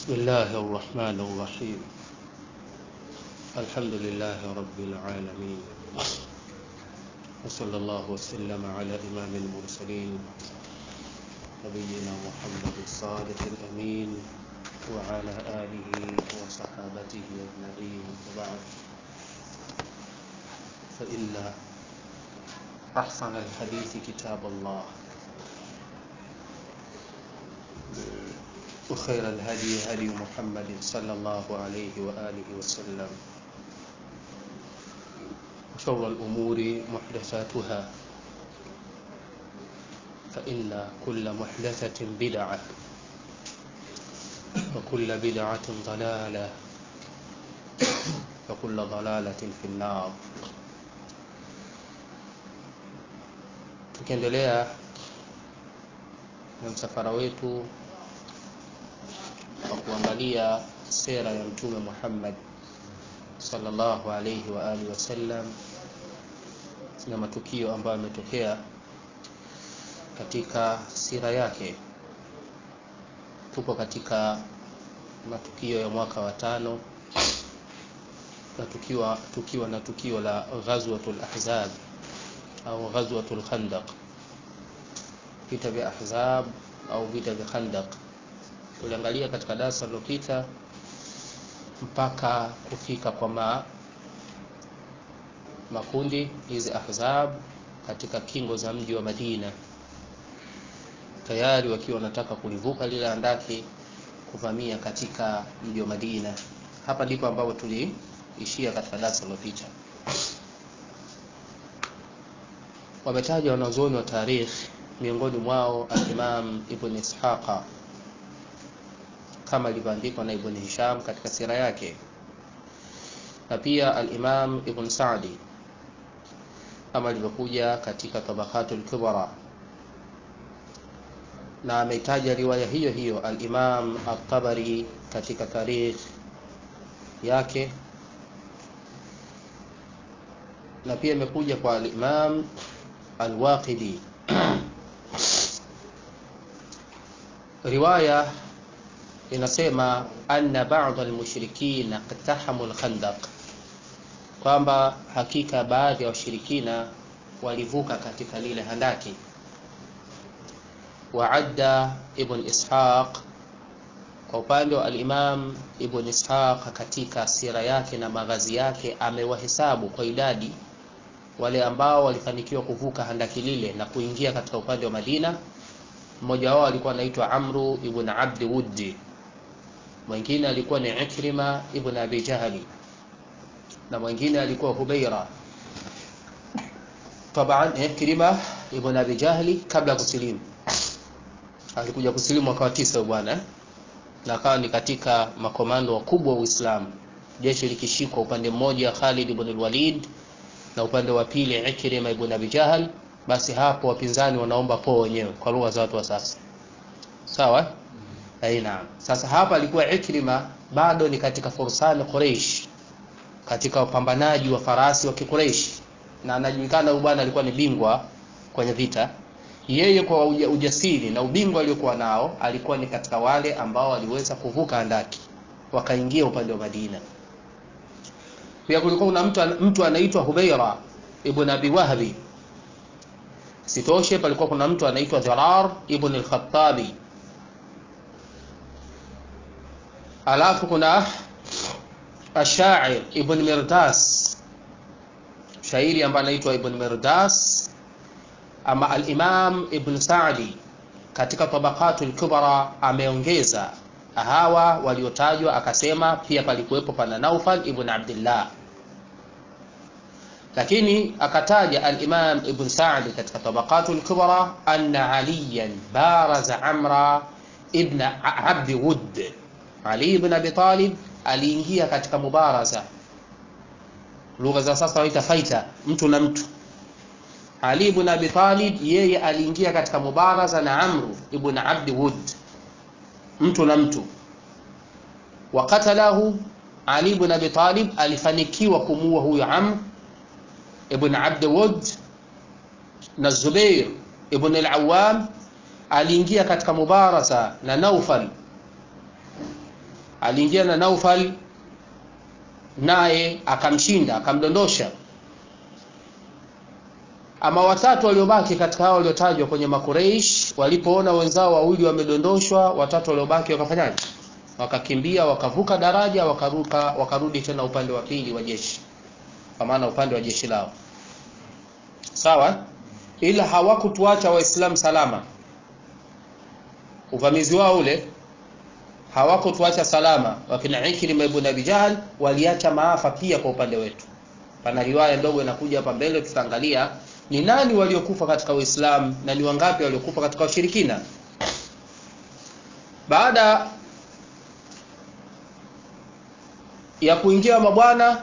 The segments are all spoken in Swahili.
بسم الله الرحمن الرحيم الحمد لله رب العالمين وصلى الله وسلم على إمام المرسلين نبينا محمد الصادق الأمين وعلى آله وصحابته أجمعين وبعد فإن أحسن الحديث كتاب الله وخير الهدي هدي محمد صلى الله عليه وآله وسلم وشر الأمور محدثاتها فإن كل محدثة بدعة وكل بدعة ضلالة وكل ضلالة في النار tukiendelea na msafara wetu wa kuangalia sera ya mtume Muhammad sallallahu alayhi wa alihi wasallam na matukio ambayo yametokea katika sira yake. Tupo katika matukio ya mwaka wa tano na tukiwa, tukiwa na tukio la Ghazwatul Ahzab au Ghazwatul Khandaq, vita vya Ahzab au vita vya Khandaq tuliangalia katika darasa lililopita mpaka kufika kwa ma, makundi hizi ahzab katika kingo za mji wa Madina, tayari wakiwa wanataka kulivuka lile andaki kuvamia katika mji wa Madina. Hapa ndipo ambapo tuliishia katika darasa lililopita. Wametaja wanazuoni wa tarikh, miongoni mwao al-Imam Ibn Ishaqa kama ilivyoandikwa na Ibn Hisham katika sira yake, na pia al-Imam Ibn Sa'di kama ilivyokuja katika Tabaqatul Kubra, na ametaja riwaya hiyo hiyo al-Imam at-Tabari katika tarikh yake, na pia imekuja kwa al-Imam al-Waqidi riwaya inasema anna ba'd al-mushrikin iqtahamu al-khandaq, kwamba hakika baadhi ya washirikina walivuka katika lile handaki. Waadda Ibn Ishaq, kwa upande wa al-Imam Ibn Ishaq katika sira yake na maghazi yake amewahesabu kwa idadi wale ambao walifanikiwa kuvuka handaki lile na kuingia katika upande wa Madina. Mmoja wao alikuwa anaitwa Amru ibn Abd Wuddi mwingine alikuwa ni Ikrima ibn Abi Jahali na mwingine alikuwa Hubaira. Taban Ikrima ibn Abi Jahali kabla ya kusilimu, alikuja kusilimu mwaka wa tisa bwana, na akawa ni katika makomando wakubwa wa Uislamu, jeshi likishikwa upande mmoja Khalid ibn al-Walid na upande wa pili Ikrima ibn Abi Jahal. Basi hapo wapinzani wanaomba po wenyewe kwa lugha za watu wa sasa, sawa Naam. Sasa hapa alikuwa Ikrima bado ni katika fursani Quraysh, katika wapambanaji wa farasi wa Quraysh, na anajulikana huyu bwana alikuwa ni bingwa kwenye vita. Yeye kwa uja, ujasiri na ubingwa aliokuwa nao alikuwa ni katika wale ambao waliweza kuvuka andaki wakaingia upande wa Madina. Pia kulikuwa kuna mtu, mtu anaitwa Hubaira ibn Abi Wahbi. Sitoshe, palikuwa kuna mtu anaitwa Dhirar ibn al-Khattabi alafu kuna ashair Ibn Mirdas, shairi ambaye anaitwa Ibn Mirdas. Ama al-Imam Ibn Sa'di katika Tabaqatul Kubra ameongeza hawa waliotajwa, akasema pia palikuwepo pana Naufal ibn Abdullah, lakini akataja al-Imam Ibn Sa'di katika Tabaqatul Kubra anna Aliyan baraza Amra ibn Abd Wudd ali ibn Abi Talib aliingia katika mubaraza, lugha za sasa waita faita, mtu na mtu. Ali ibn Abi Talib yeye aliingia katika mubaraza na Amru ibn Abd Wud, mtu na mtu. Wa qatalahu Ali ibn Abi Talib alifanikiwa kumuua huyo Amr ibn Abd Wud, na Zubair ibn al-Awwam aliingia katika mubaraza na Naufal aliingia na Naufal naye akamshinda akamdondosha ama watatu waliobaki katika hao waliotajwa kwenye makureish walipoona wenzao wawili wamedondoshwa watatu waliobaki wakafanyaje wakakimbia wakavuka daraja wakaruka wakarudi tena upande wa pili wa jeshi kwa maana upande wa jeshi lao sawa ila hawakutuacha waislamu salama uvamizi wao ule hawakutuacha salama wakina Ikrima ibn Abi Jahl waliacha maafa pia kwa upande wetu pana riwaya ndogo inakuja hapa mbele tutaangalia ni nani waliokufa katika Uislamu na ni wangapi waliokufa katika ushirikina baada ya kuingia mabwana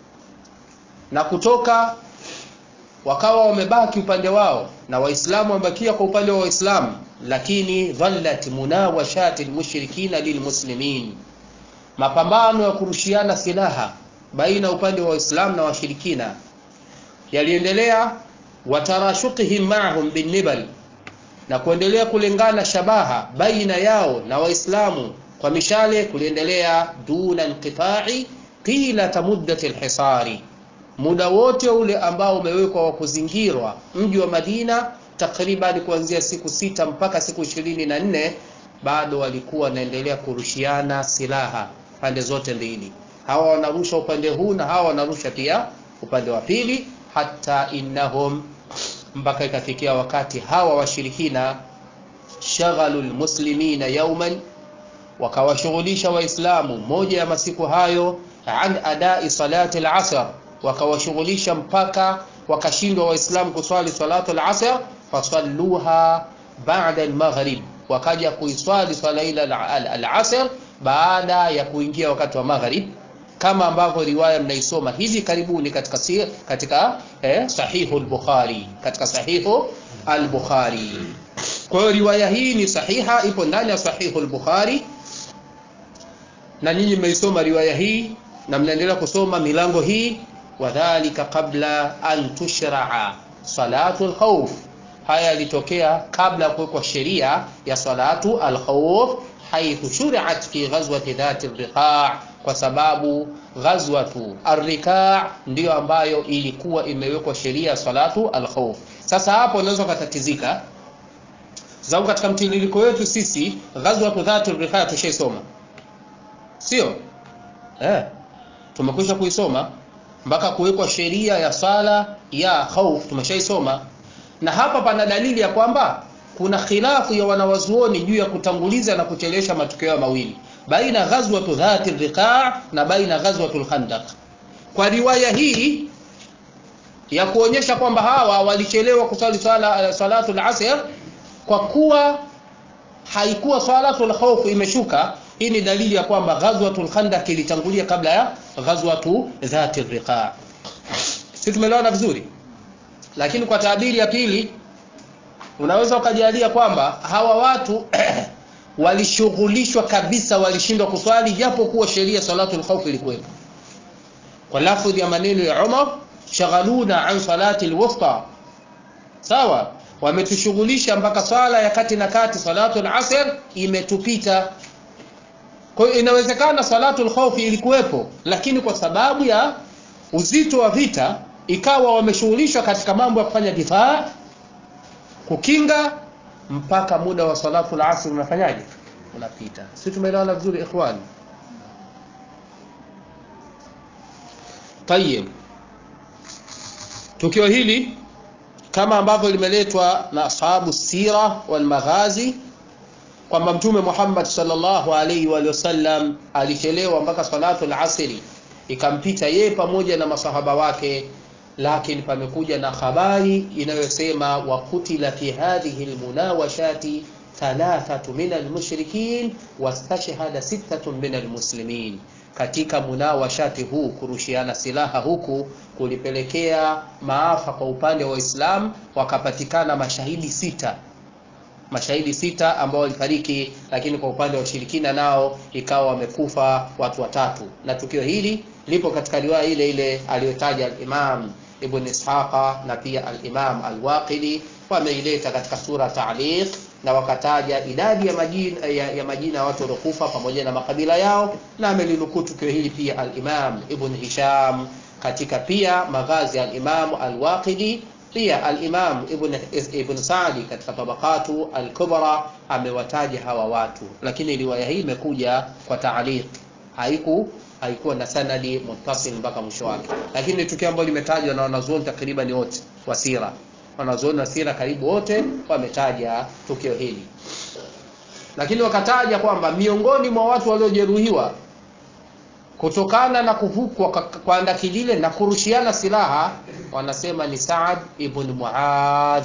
na kutoka wakawa wamebaki upande wao na waislamu wamebakia kwa upande wa waislamu lakini dhallat munawashati almushrikina lilmuslimin mapambano ya kurushiana silaha baina upande wa waislamu na washirikina yaliendelea watarashukihim ma'ahum binnibal na kuendelea kulingana shabaha baina yao na waislamu kwa mishale kuliendelea duna inqita'i qila muddati alhisari muda wote ule ambao umewekwa wa kuzingirwa mji wa Madina takriban kuanzia siku sita mpaka siku ishirini na nne bado walikuwa wanaendelea kurushiana silaha pande zote mbili hawa wanarusha upande huu na hawa wanarusha pia upande wa pili hata innahum mpaka ikafikia wakati hawa washirikina shaghalu lmuslimina yauman wakawashughulisha waislamu moja ya masiku hayo an adai salati al-asr wakawashughulisha mpaka wakashindwa waislamu kuswali salatu al-asr fasalluha ba'da al-maghrib wakaja kuiswali swala ila al-asr baada ya kuingia wakati wa maghrib kama ambavyo riwaya mnaisoma hivi karibuni katika si, katika eh, sahihu al-bukhari katika sahihu al-bukhari kwa hiyo riwaya hii ni sahiha ipo ndani ya sahihu al-bukhari na nyinyi mmeisoma riwaya hii na mnaendelea kusoma milango hii wadhalika qabla an tushraa salatu alkhawf haya yalitokea kabla ya kuwekwa sheria ya salatu alkhawf haithu shuri'at fi ghazwati dhati riqa' kwa sababu ghazwatu arrika' ndiyo ambayo ilikuwa imewekwa sheria salatu alkhawf sasa hapo unaweza kutatizika sababu katika mtiririko wetu sisi ghazwatu dhati riqa' tushaisoma sio eh tumekwisha kuisoma mpaka kuwekwa sheria ya sala ya khauf tumeshaisoma na hapa pana dalili ya kwamba kuna khilafu ya wanawazuoni juu ya kutanguliza na kuchelewesha matukio mawili baina ghazwatu dhati riqa' na baina ghazwatu khandaq kwa riwaya hii ya kuonyesha kwamba hawa walichelewa kusali sala salatu al-asr kwa kuwa haikuwa salatu al-khawf imeshuka hii ni dalili ya kwamba ghazwatul khandaq ilitangulia kabla ya ghazwatu dhati riqa si tumeelewana vizuri lakini kwa taabiri ya pili unaweza ukajalia kwamba hawa watu walishughulishwa kabisa walishindwa kuswali japo kuwa sheria salatul khawf ilikuwepo kwa lafdhi ya maneno ya Umar shaghaluna an salati alwusta sawa wametushughulisha mpaka swala ya kati na kati salatul asr imetupita kwa hiyo inawezekana salatul khawfi ilikuwepo lakini kwa sababu ya uzito wa vita ikawa wameshughulishwa katika mambo ya kufanya difaa kukinga mpaka muda wa salatul asr unafanyaje unapita sisi tumeelewana vizuri ikhwani tayeb tukio hili kama ambavyo limeletwa na ashabu sira wal maghazi kwamba mtume Muhammad sallallahu alaihi wa sallam alichelewa mpaka salatu al-asri ikampita yeye pamoja na masahaba wake lakini pamekuja na habari inayosema wa kutila fi hadhihi almunawashati thalathatu min almushrikin wastashhada sittatun min almuslimin katika munawashati huu kurushiana silaha huku kulipelekea maafa kwa upande wa Uislamu wakapatikana mashahidi sita mashahidi sita ambao walifariki lakini kwa upande wa ushirikina nao ikawa wamekufa watu watatu na tukio hili lipo katika riwaya ile ile aliyotaja al-Imam Ibn Ishaqa na pia al-Imam al-Waqidi wameileta katika sura Ta'liq na wakataja idadi ya majina ya, ya majina ya watu waliokufa pamoja na makabila yao, na amelinukuu tukio hili pia al-Imam Ibn Hisham katika pia maghazi ya al-Imam al-Waqidi pia al-Imam Ibn, Ibn Sa'di katika tabakatu al-Kubra amewataja hawa watu, lakini riwaya hii imekuja kwa taaliq, haiku haikuwa na sanadi muttasil mpaka mwisho wake, lakini tukio ambalo limetajwa na wanazuoni takriban wote wa sira, wanazuoni wa sira karibu wote wametaja tukio hili, lakini wakataja kwamba miongoni mwa watu waliojeruhiwa kutokana na kuvukwa kwa andaki lile na kurushiana silaha, wanasema ni Saad ibn Muadh.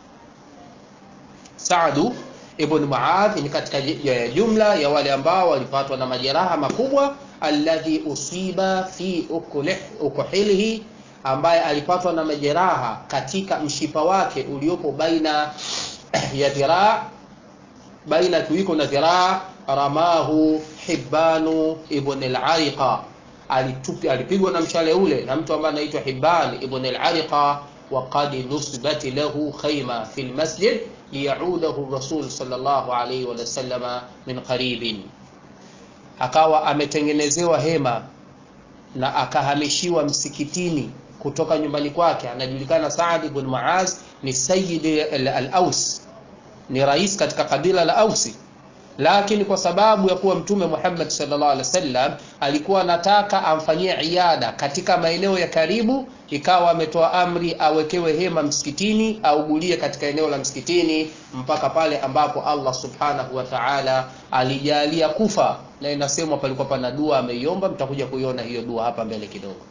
Saadu ibn Muadh ni katika jumla ya wale ambao walipatwa na majeraha makubwa, alladhi usiba fi ukuhilihi, ambaye alipatwa na majeraha katika mshipa wake uliopo baina ya dhiraa baina kiwiko na dhiraa ramahu Hibbanu ibn al-Ariqa, alipigwa na mshale ule na mtu ambaye anaitwa Hibban ibn al-Ariqa, wa qad nusibat lahu khayma fi al-masjid liyaudahu Rasul sallallahu alayhi wa sallama min qaribin, akawa ametengenezewa hema na akahamishiwa msikitini kutoka nyumbani kwake. Anajulikana Saad ibn Muaz ni sayyid al-Aus, ni rais katika kabila la Ausi lakini kwa sababu ya kuwa Mtume Muhammad sallallahu alaihi wasallam alikuwa anataka amfanyie iada katika maeneo ya karibu, ikawa ametoa amri awekewe hema msikitini, augulie katika eneo la msikitini mpaka pale ambapo Allah subhanahu wa ta'ala alijalia kufa, na inasemwa palikuwa pana dua ameiomba. Mtakuja kuiona hiyo dua hapa mbele kidogo.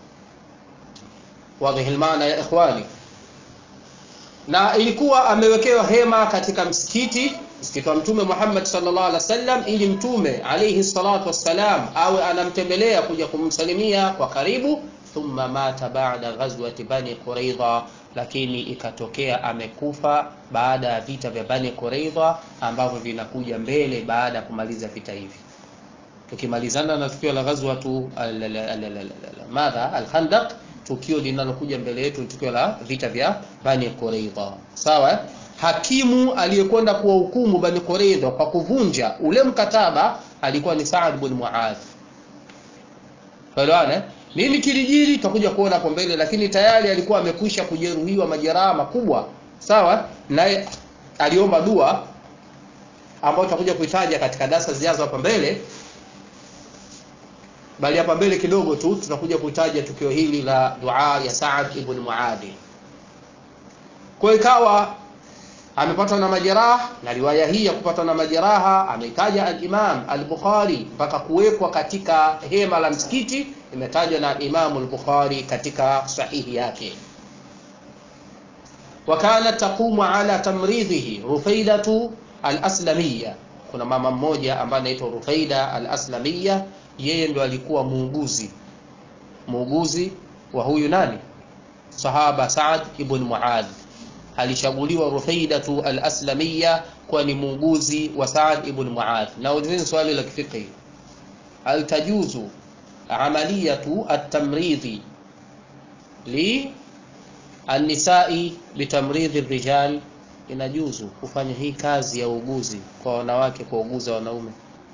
Wadhihi maana ya ikhwani, na ilikuwa amewekewa hema katika msikiti msikiti wa Mtume Muhammad sallallahu alaihi wasallam, ili Mtume alayhi salatu wassalam awe anamtembelea kuja kumsalimia kwa karibu. Thumma mata baada ghazwati Bani Quraidha, lakini ikatokea amekufa baada ya vita vya Bani Quraidha ambavyo vinakuja mbele baada ya kumaliza vita hivi. Tukimalizana na tukio la ghazwatu madha al-Khandaq, tukio linalokuja mbele yetu ni tukio la vita vya Bani Quraidha, sawa Hakimu aliyekwenda kuwahukumu Bani Quraidha kwa kuvunja ule mkataba alikuwa ni Saad ibn Muadh. Faelewana nini kilijiri, tutakuja kuona hapo mbele, lakini tayari alikuwa amekwisha kujeruhiwa majeraha makubwa, sawa. Naye aliomba dua ambayo tutakuja kuitaja katika darasa zijazo hapa mbele, bali hapa mbele kidogo tu tutakuja kuitaja tukio hili la dua ya Saad ibn Muadh. Kwa ikawa amepatwa na majeraha na riwaya hii ya kupatwa na majeraha ameitaja al-Imam al-Bukhari mpaka kuwekwa katika hema la msikiti, imetajwa na Imam al-Bukhari katika sahihi yake. Wa kana taqumu ala tamridhihi Rufaidatu al-Aslamiyya, kuna mama mmoja ambaye anaitwa Rufaida al-Aslamiyya, yeye ndo alikuwa muuguzi muuguzi wa huyu nani, sahaba Saad ibn Muadh alichaguliwa Rufaidatu al-Aslamiyya kuwa ni muuguzi wa Saad ibn Muadh. Na ulizeni swali la kifiqhi, hal tajuzu amaliyatu at-tamridhi li an-nisa'i bitamridhi rijal, inajuzu kufanya hii kazi ya uuguzi kwa wanawake kuuguza wanaume?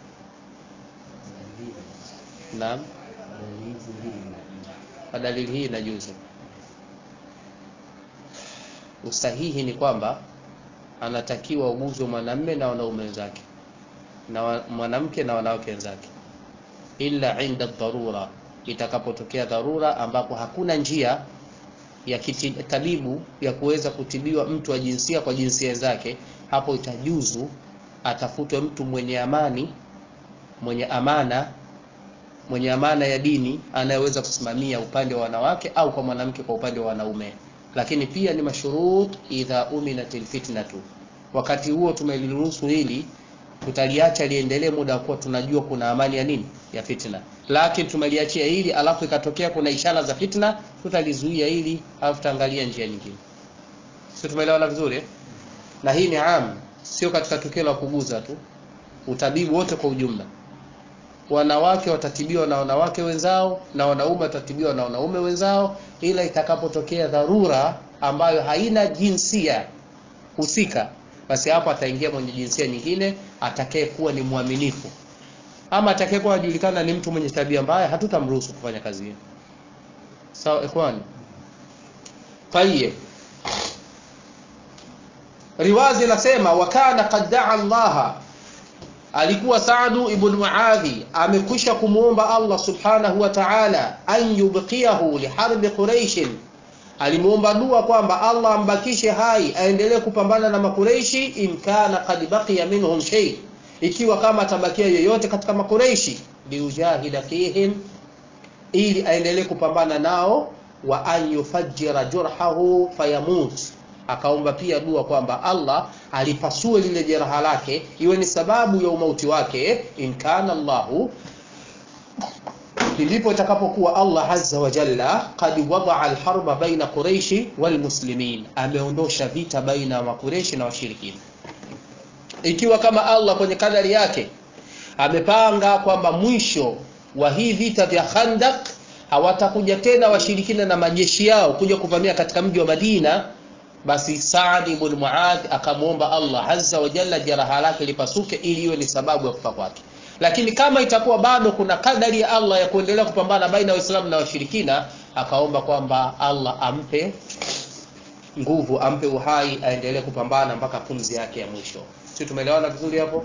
Naam, kwa dalili hii inajuzu. Usahihi ni kwamba anatakiwa uguzwe mwanamme na wanaume wenzake na mwanamke na wanawake wenzake, illa inda dharura, itakapotokea dharura ambapo hakuna njia ya kitabibu ya kuweza kutibiwa mtu wa jinsia kwa jinsia zake, hapo itajuzu atafutwe mtu mwenye amani, mwenye amana, mwenye amana ya dini, anayeweza kusimamia upande wa wanawake au kwa mwanamke kwa upande wa wanaume lakini pia ni mashurut idha uminatil fitnatu. Wakati huo tumeliruhusu hili, tutaliacha liendelee muda wa kuwa tunajua kuna amani ya nini ya fitna, lakini tumeliachia hili alafu ikatokea kuna ishara za fitna, tutalizuia hili alafu tutaangalia njia nyingine. Sio, tumeelewana vizuri eh? Na hii ni am, sio katika tukio la kuguza tu, utabibu wote kwa ujumla. Wanawake watatibiwa na wanawake wenzao na wanaume watatibiwa na wanaume wenzao, ila itakapotokea dharura ambayo haina jinsia husika, basi hapo ataingia mwenye jinsia nyingine atakaye kuwa ni mwaminifu ama atakaye kuwa anajulikana ni mtu mwenye tabia mbaya hatutamruhusu kufanya kazi hiyo sawa ikhwani tayeb riwazi inasema wakana qad daa allaha alikuwa Saadu ibn Muadhi amekwisha kumwomba Allah subhanahu wa ta'ala an yubqiyahu liharbi Quraish, alimwomba dua kwamba Allah ambakishe hai aendelee kupambana na Makureishi, in kana qad baqiya minhum shay, ikiwa kama atabakia yoyote katika Makureishi, liujahida fihim, ili aendelee kupambana nao, wa an yufajjira jurhahu fayamut akaomba pia dua kwamba Allah alipasue lile jeraha lake iwe ni sababu ya umauti wake, in kana Allahu, ndipo itakapokuwa Allah azza wa jalla qad wadaa alharba baina quraishi walmuslimin, ameondosha vita baina ya makureishi na washirikina. Ikiwa kama Allah kwenye kadari yake amepanga kwamba mwisho wa hii vita vya Khandak hawatakuja tena washirikina na majeshi yao kuja kuvamia katika mji wa Madina basi Saad ibn Muadh akamwomba Allah azza wa jalla jeraha lake lipasuke ili iwe ni sababu ya kufa kwake. Lakini kama itakuwa bado kuna kadari ya Allah ya kuendelea kupambana baina ya Waislamu na washirikina, akaomba kwamba Allah ampe nguvu, ampe uhai, aendelee kupambana mpaka pumzi yake ya mwisho. Sisi tumeelewana vizuri hapo?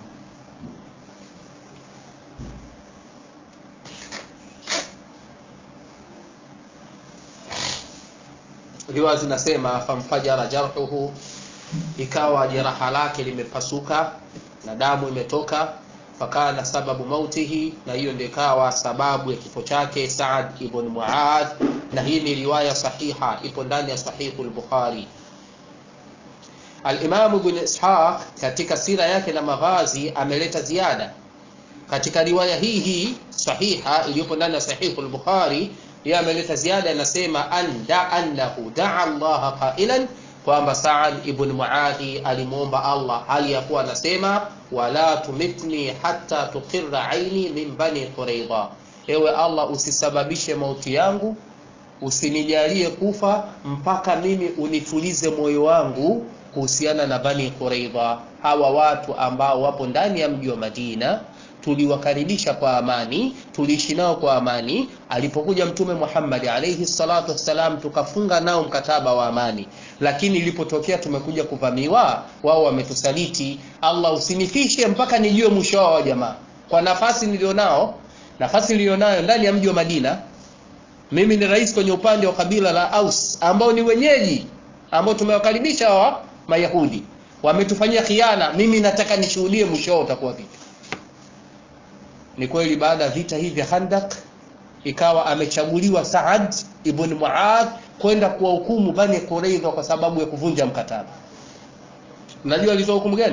riwaya zinasema famfajara jarhuhu, ikawa jeraha lake limepasuka na damu imetoka, fakana sababu mautihi, na hiyo ndio ikawa sababu ya kifo chake Saad ibn Muadh, na hii ni riwaya sahiha, ipo ndani ya sahihu al-Bukhari. Al-Imam Ibn Ishaq katika sira yake na maghazi ameleta ziada katika riwaya hii hii sahiha iliyopo ndani ya sahihu al-Bukhari yeye ameleta ziada, anasema anda annahu daa Allah qailan, kwamba Saad ibn Muadhi alimwomba Allah hali ya kuwa anasema wala tumitni hatta tuqirra aini min bani Quraidha, ewe Allah usisababishe mauti yangu, usinijalie kufa mpaka mimi unitulize moyo wangu kuhusiana na bani Quraidha, hawa watu ambao wapo ndani ya mji wa Madina tuliwakaribisha kwa amani, tuliishi nao kwa amani. Alipokuja Mtume Muhammad alayhi salatu wassalam, tukafunga nao mkataba wa amani, lakini ilipotokea tumekuja kuvamiwa, wao wametusaliti. Allah, usinifishe mpaka nijue mwisho wao wa jamaa, kwa nafasi nilionao, nafasi nilionayo ndani ya mji wa Madina. Mimi ni rais kwenye upande wa kabila la Aus ambao ni wenyeji ambao tumewakaribisha hawa Mayahudi, wametufanyia khiana. Mimi nataka nishuhudie mwisho wao utakuwa vipi. Ni kweli baada ya vita hivi vya Khandak ikawa amechaguliwa Saad ibn Muadh kwenda kuwahukumu Bani Quraidha kwa sababu ya kuvunja mkataba. Mnajua alitoa hukumu gani?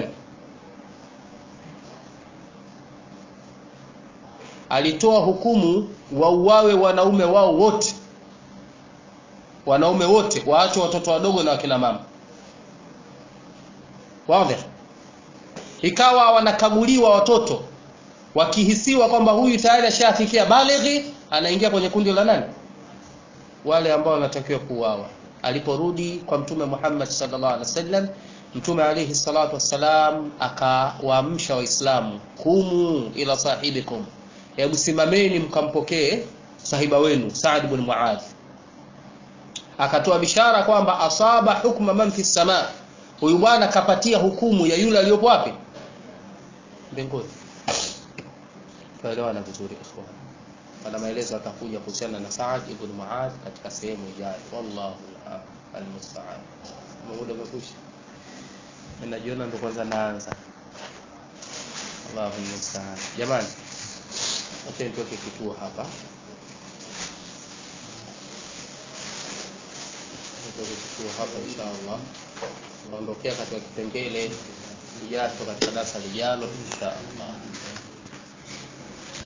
Alitoa hukumu wauawe wanaume wao wote, wanaume wote waachwe watoto wadogo na wakina mama. Wazi, ikawa wanakaguliwa watoto wakihisiwa kwamba huyu tayari ashafikia balighi, anaingia kwenye kundi la nani? Wale ambao wanatakiwa kuuawa. Aliporudi kwa Mtume Muhammad sallallahu alaihi wasallam, Mtume alaihi salatu wassalam akawaamsha Waislamu, kumu ila sahibikum, hebu simameni mkampokee sahiba wenu Saad ibn Muadh. Akatoa bishara kwamba asaba hukma man fi sama, huyu bwana kapatia hukumu ya yule aliyopo wapi? Mbinguni. Tuelewana vizuri ikhwan. Pana maelezo atakuja kuhusiana na Saad ibn Muadh katika sehemu ijayo. Wallahu almusta'an. Muda umekwisha. Ninajiona ndo kwanza naanza. Allahu almusta'an. Jamani, acha nitoke kituo hapa. Nitoke kituo hapa inshallah. Naondokea katika kipengele kijacho katika darasa lijalo inshallah.